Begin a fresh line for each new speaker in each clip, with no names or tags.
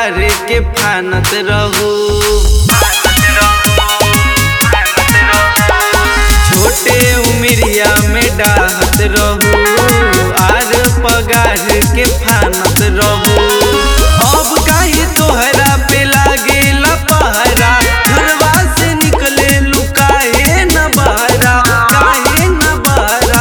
पगार के फानत रहू छोटे उमरिया में डाहत रहू आर पगार के फानत रहू अब काहे तोहरा पे लागेला पहरा घरवा से निकले लुकाए न बहरा काहे न बहरा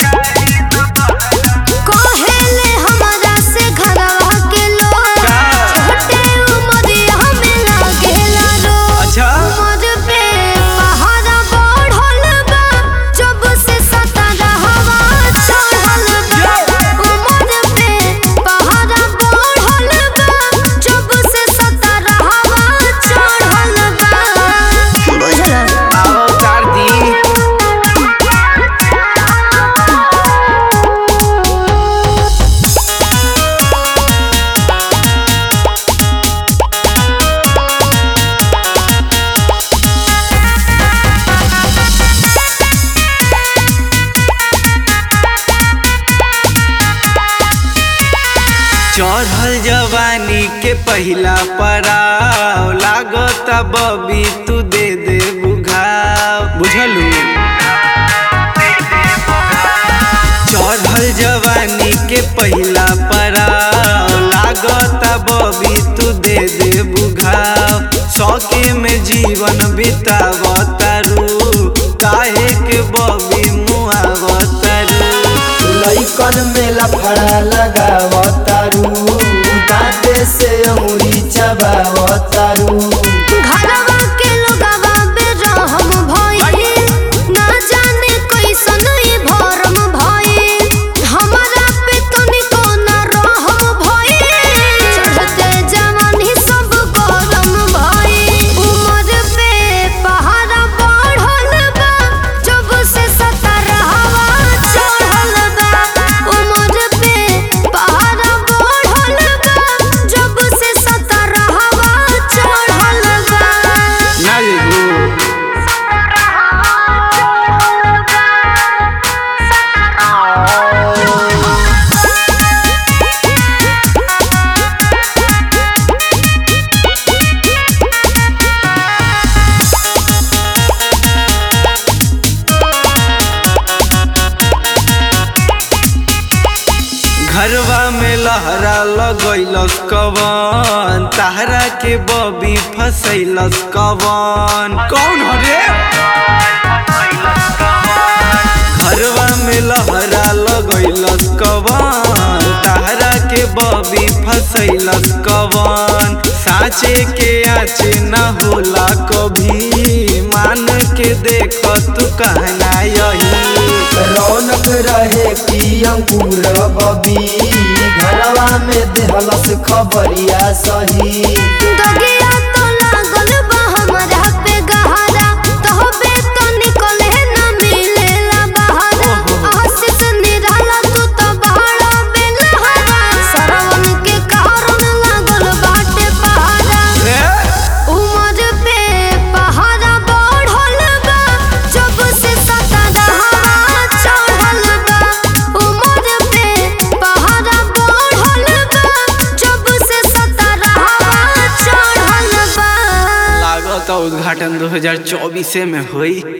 कहेले हमरा से घरवा के लोग
का?
छोटे उमरिया में लागेला रोग
अच्छा
उमर पे पहाड़ा बढ़ल बा जब से सतरहवा चढ़ल बा उमर पे पहाड़ा बढ़ल बा जब से सतरहवा चढ़ल बा बुझल
आओ चार दी चढ़ल जवानी के पहिला पड़ाव लागत बबी तू दे दे बुघाव बुझलू चढ़ल जवानी के पहिला पड़ाव लागत बबी तू दे दे बुघाव सौके में जीवन बितावतारू काहे के बबी मुआवतारू
लइकन में लफड़ा लगावतारू दांते से अंगुरी चबावतारू
घरवा के लोगवा बेरहम भइल ना जाने कैसन ई भरम भइल हमरा पे तनिको ना रहम भइल चढ़ते जवानी सब गरम भइल उमर पे पहाड़ा बढ़ल बा जब से सतरहवा चढ़ल बा उमर पे पहाड़ा बढ़ल बा जब से सतरहवा चढ़ल बा
ना जेबू घरवा में लहरा लगैलस कवन ताहरा के बबी फसैलस कवन कौन हरे घरवा में लहरा लगैलस कवन ताहरा के बबी फसैलस कवन साचे के आचे न होला कभी मान के देख तू कहना यही
रौनक रहे की अंकुर बबी घरवा में देहलस खबरिया सही
दगिया तो लागल बा हमरा पे गहरा तहबे तो निकले ना मिलेला बहारा आशीष निराला तू तो बहारा बेलहरा सरवन के कारण लागल बाटे पहाड़ा उमर पे पहाड़ा बढ़ल बा जब से सतरहवा चढ़ल बा उमर पे पहाड़ा बढ़ल बा जब से सतरहवा चढ़ल बा
लागत उद्घाटन 2024 में हुई